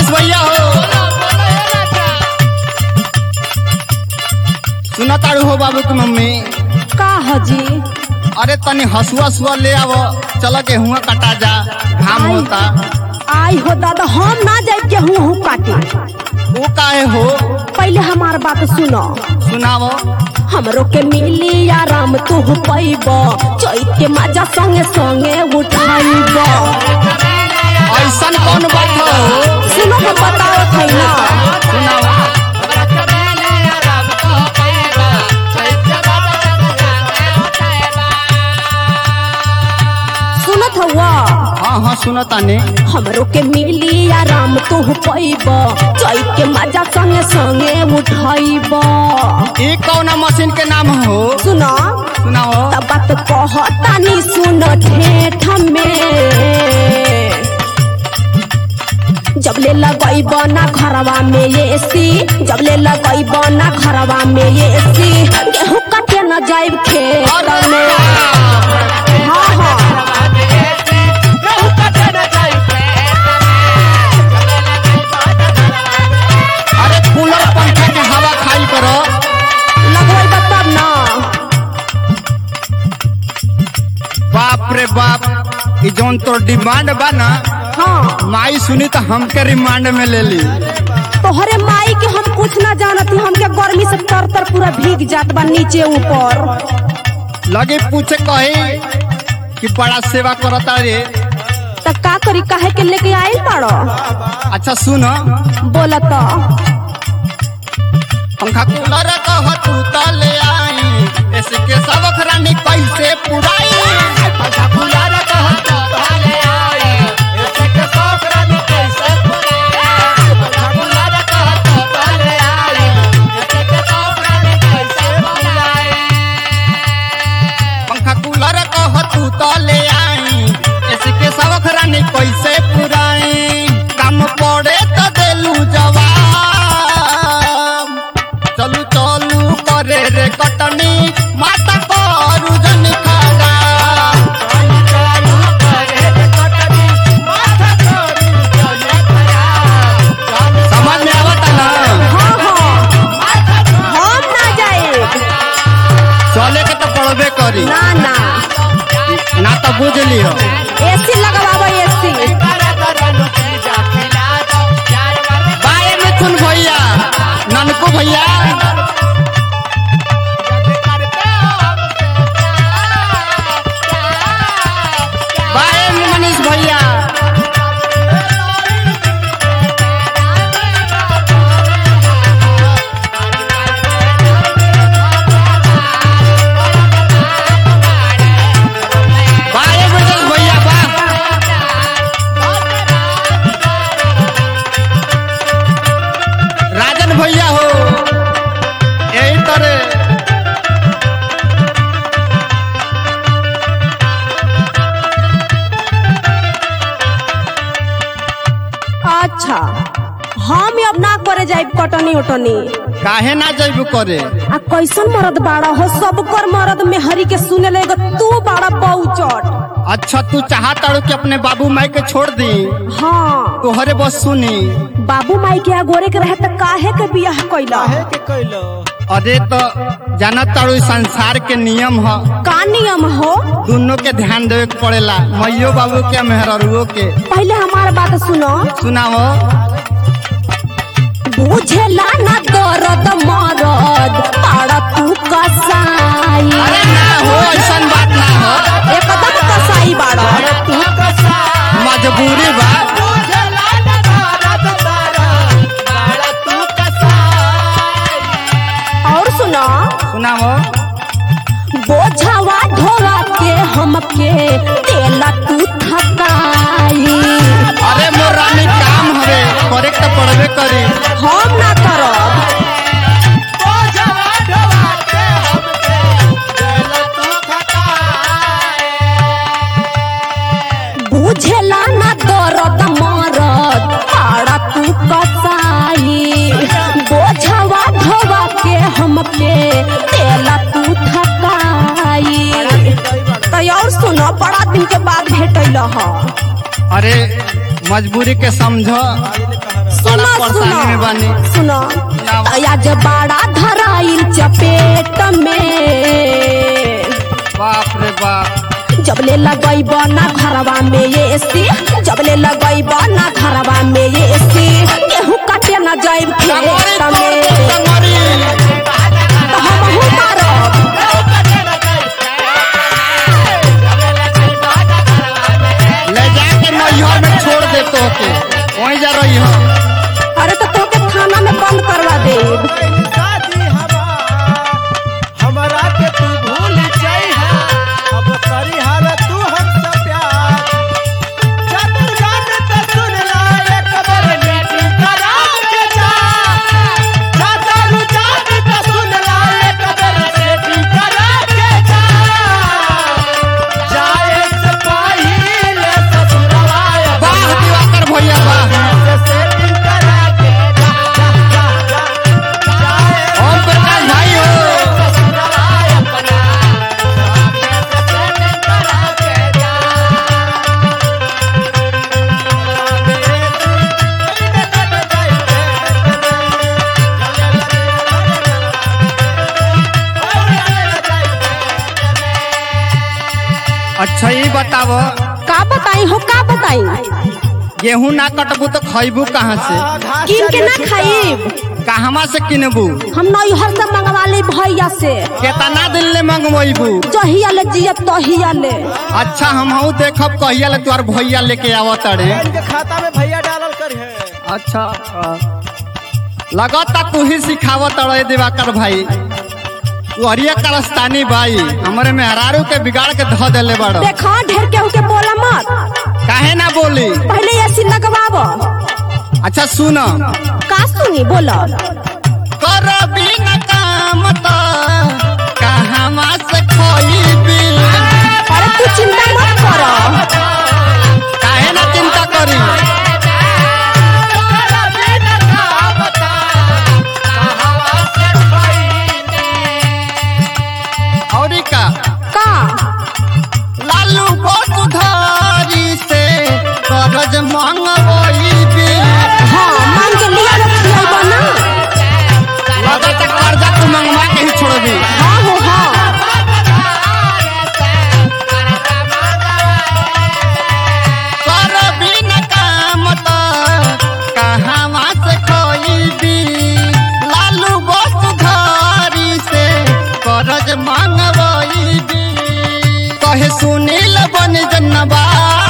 मनीष भैया हो सुना ताड़ू हो बाबू की मम्मी का हजी अरे तनी हसुआ सुआ ले आव चल के हुआ कटा जा घाम आई। होता आई हो दादा हम ना जाए के हूँ हूँ काटे वो काहे हो पहले हमार बात सुनो सुनावो हमरो के मिली आराम तू पैब चैत के मजा संगे संगे उठाइब ऐसन कौन बात हो सुनो के बताओ थे ना सुनाओ सुनत हुआ हाँ हाँ सुनो तानी हमरो के मिली आराम तू पैब चैत के मजा संगे संगे उठाइब ये कौन मशीन के नाम हो सुनो सुनाओ तब बात कहतानी सुन ठेठ में जब ले लगई बना घरवा में ये सी जब ले लगई बना घरवा में ये सी गेहूं काटे न जाइब खेत में हाँ हाँ अरे कूलर पंखा के हवा खाई करो लगवाई तब ना बाप रे बाप ये जौन तो डिमांड बा ना हाँ माई सुनी तो हमके रिमांड में ले ली तोहरे माई के हम कुछ ना जानती हमके गर्मी से तर तर पूरा भीग जात बा नीचे ऊपर लगे पूछे कही कि बड़ा सेवा करता रे त का करी काहे के लेके आइल पड़ो अच्छा सुन बोला तो पंखा कूलर कह तू तो ले आई ऐसे के सब रानी कैसे पुराई पंखा कूलर कह तू तो ले आई ऐसे के सब रानी कैसे पुराई पंखा कूलर कह तू तो ले आई ऐसे के सब रानी कैसे पुराई पंखा कूलर कह तू तो ले आई ऐसे के सब रानी कैसे पुराई काम पड़े तो देलू जवाब चलू चलू करे रे कटनी माता करू जन खागा चलू चलू करे रे कटनी माता करू जन खागा समझ में आवता ना हाँ हाँ हम ना जाए चले के तो पड़बे करी ना ना ना तो बुझ लियो एसी लगवाबो एसी बाय मिथुन भैया ननकू भैया बाय मनीष भैया बाय ब्रजेश भैया बा राजन भैया हो यही तरह अच्छा हम अब ना करे जाए कटनी उटनी काहे ना जैब करे आ कैसन मरद बाड़ा हो सब कर मरद में हरी के सुने लेगा तू बाड़ा बहुचट अच्छा तू चाहता कि अपने बाबू माई के छोड़ दी हाँ तोहरे बस सुनी बाबू माई के आगोरे के रहे त काहे के बियाह कैला अरे तो जाना तारू संसार के नियम ह का नियम हो दोनों के ध्यान देवे के पड़ेला मैयो बाबू के मेहरुओ के पहले हमार बात सुनो सुनाओ बुझेला ना दर्द मरद पाड़ा तू कसाई अरे ना हो ऐसन बात ना हो एकदम कसाई बाड़ा मजबूरी बा और सुनो सुनाओ बोझवा ढोवा के हमके तेला तू थकाई अरे मोर रानी काम हवे करे के तो पड़बे करी हम ना करब बुझेला ना दर्द मरद पाड़ा तू कसाई बोझवा ढोवा के हमके तेला तू थकाई तो और सुनो बड़ा दिन के बाद भेटल ह अरे मजबूरी के समझो बड़ा सुनो परेशानी में बानी सुनो सुनो आज बड़ा धराइल चपेट में बाप रे बाप जबले लगई ना घरवा में ये एसी जबले लगई ना घरवा में ये एसी गेहूं काटे न जाइब टंगोरी खेत तोड़ में दे, टंगोरी। तो हमहू मारब ले जाके नैहर में छोड़ दे तो के वहीं जा रही हो अरे तो तोके थाना में बंद करवा देब शादी हमार हमरा के तू भूल जाइहा अब करी हाल तू हमसे प्यार चतुर गान त सुन ला एक बार मीटिंग करा के जा चतुर जान त सुन ला एक बार मीटिंग करा के जा जाए से पहिले ससुरवा वाह दिवाकर भैया वाह सेटिंग करा के जा जा जा जाए ओम प्रकाश भाई हो अच्छा ये बताओ का बताई हो का बताई गेहूं ना कटबू तो खैबू कहाँ से किन के ना खाइब कहवा से किनबू हम नैहर से मंगवा ली भैया से केतना दिन ले मंगवेबू जहिया ले जियब तहिया ले अच्छा हम देखब कहिया ले तोर भैया लेके आवत अरे इनके खाता में भैया डालल कर है अच्छा लगता तू ही सिखावत अड़े दिवाकर भाई तू हरिया करस्तानी भाई हमरे मेहरारू के बिगाड़ के धो देले बड़ देखा ढेर केहू के बोला मत काहे ना बोली पहले ऐसी लगवाब अच्छा सुन का सुनी बोला कर बिन काम त कहवा से खोईबी अरे तू चिंता मत कर काहे ना चिंता करी औरी का का लालू बसुधारी से करज मंगवईबी हाँ मांग के लिया रखिएगा ना लगता कर्जा तू मंगवा के ही छोड़बी हाँ हो हाँ कर बिन काम त कहवा से खोईबी लालू बसुधारी से करज मंगवईबी कहे सुनील बन जनबा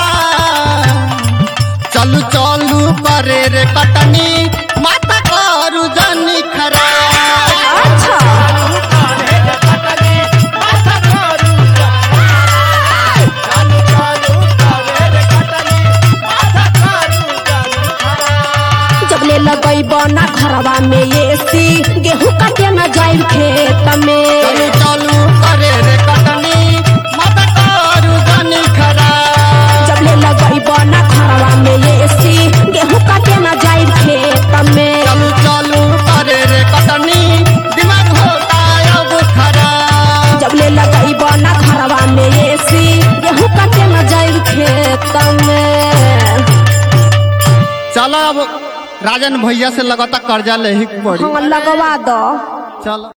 चलू चलू करे रे कटनी माता करू जनी खरा अच्छा जब ले लगई ना घरवा में ये सी गेहूं काटे न जाइब खेत में चलू चलू करे रे कटनी माता करू जनी खरा जब ले लगई ना घरवा में ये सी गेहूं काटे न जाइब खेत में चलू चलू करे रे कटनी दिमाग होता अब खरा जब ले लगई ना घरवा में ये सी गेहूं काटे न जाइब खेत में चलो अब राजन भैया से लगातार कर्जा ले ही के पड़ी हाँ लगवा दो चलो